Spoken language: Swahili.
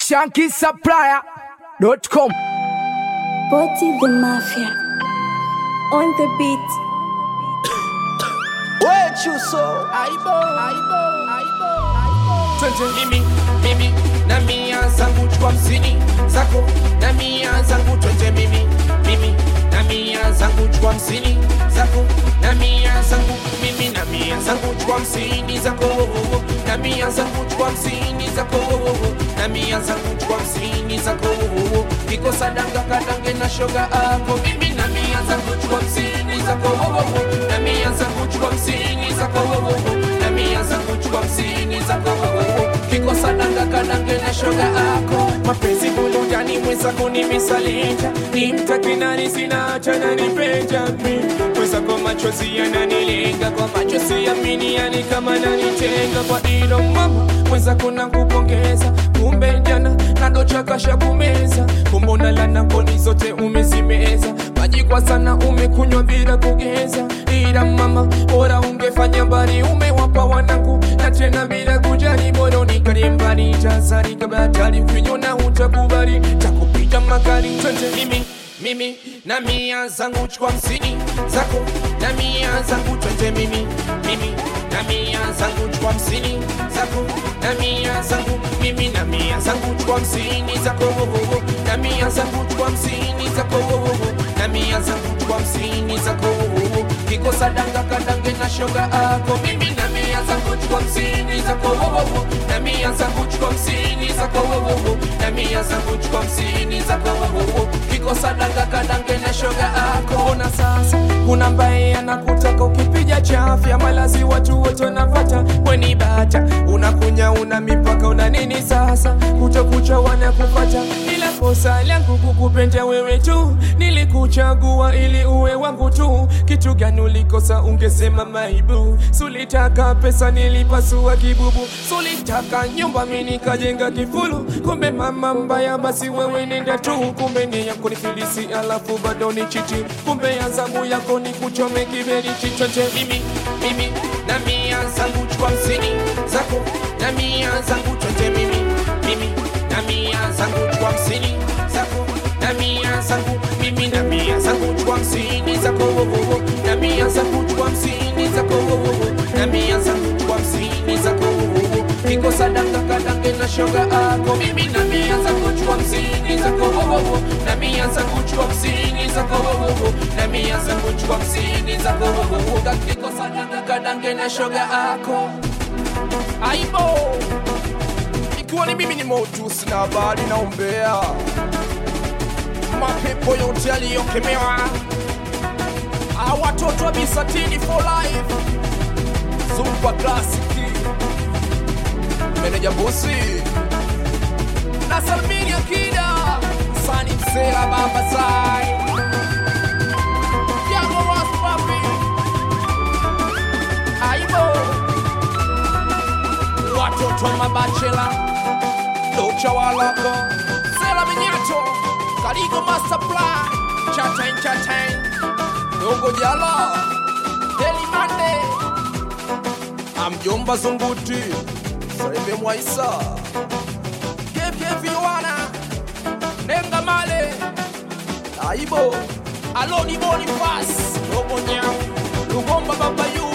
shankisupplier.com. Boti the Mafia. On the beat. wechuso aibo aibo aibo aibo twende mimi mimi na mia zangu chukua hamsini zako na mia zangu twende mimi mimi na mia zangu chukua hamsini zako na mia zangu mimi na mia zangu chukua hamsini zako na mia zangu chukua hamsini zako na mia zangu chukua hamsini zako kikosa danga kadange na shoga ako mimi na mia zangu chukua hamsini zako na mia zangu chukua hamsini zako na mia zangu chukua hamsini zako kikosa danga kadange na shoga ako mapenzi bulujani mwenzako ni misalinja ni mtakinani sina chana nipenja mi mwenzako machozi yananilenga kwa machozi yamini yani kama nanitenga kwa ilo mama mwenzako nakupongeza kumbe jana nadochakasha kumeza kumbona lana koni zote umezimeza maji kwa sana umekunywa bila kugeza ila mama bora ungefanya mbali umewapa wanangu na tena bila kujali bora unikali mbali tazari kabla hatari ukinyona utakubali takupita makali twende mimi mimi na mia zangu chukua hamsini zako na mia zangu twende mimi mimi na mia zangu chukua hamsini zako na mia zangu mimi na mia zangu chukua hamsini zako na mia zangu chukua hamsini zako na mia zangu chukua hamsini zako kikosa danga kadange na shoga ako mimi na mia zangu chukua hamsini zako na mia zangu chukua hamsini zako na mia zangu chukua hamsini zako kikosa danga kadange na shoga ako ona sasa kuna mbaye anakutaka ukipiga chafya malazi watu wote wanapata weni bata unakunya una mipaka una nini sasa kutokucha wanakupata ila kosa langu kukupenda wewe tu nilikuchagua ili uwe wangu tu kitu gani ulikosa ungesema maibu sulitaka pesa nilipasua kibubu sulitaka nyumba mi nikajenga kifulu kumbe mama mbaya basi wewe nenda tu kumbe ni yako ni filisi alafu bado ni chiti kumbe ya zamu yako ni kuchome kiberi chichote mimi mimi na mia zangu chukua hamsini zako na mia zangu twende mimi mimi na mia zangu chukua hamsini zako na mia zangu mimi na mia zangu chukua hamsini zako na mia zangu chukua hamsini zako na mia zangu chukua hamsini zako kikosa danga kadange na shoga ako mimi na mia zangu chukua hamsini zako na mia zangu chukua hamsini zako na mia zangu chukua hamsini zako kikosa danga kadange na shoga ako aibo ikiwa ni mimi ni motus na habari naombea mapepo yote yaliyokemewa Ah, watoto wa bisatini for life zumba klasiki meneja bosi na salmini akida sani msela baba sai Yago Ross Papi aibo watoto wa mabachela docha waloko sela minyato karigo master plan chatain chatain dogo jala delimande amjomba zunguti saime mwaisa kefyeviwana nenga male aibo aloni bonifas dogo nyau lugomba babayu